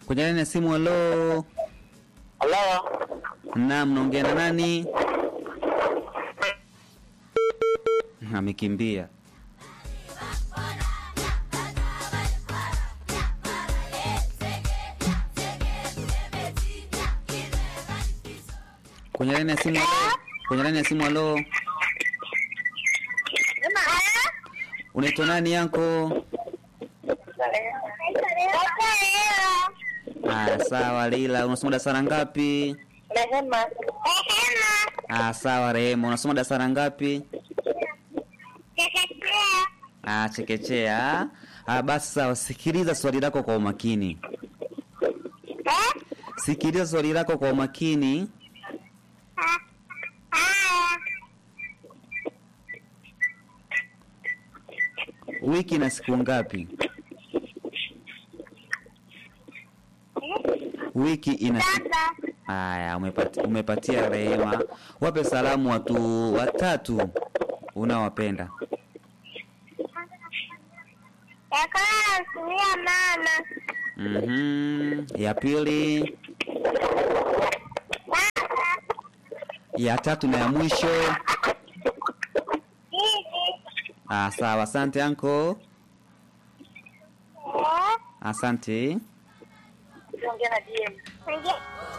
Kwenye laini ya simu, halo. Halo. Naam, naongea na nani? Amekimbia. Kwenye laini ya simu, halo. Kwenye laini ya simu, halo. Unaitwa nani yako? Ah, sawa Leila, unasoma darasa la ngapi? Rehema. Ah, sawa Rehema, unasoma darasa la ngapi? Ah, chekechea. Ah, basi sawa, sikiliza swali lako kwa umakini. Sikiliza swali lako kwa umakini. Wiki ina siku ngapi? Wiki ina siku Haya, umepati, umepatia Rehema. Wape salamu watu watatu unaowapenda. Yakanasuia mama Mhm. Ya pili, baba ya tatu na ya mwisho. hivi Ah, sawa. Asante anko. eh, Asante. Ongea na DM. ndio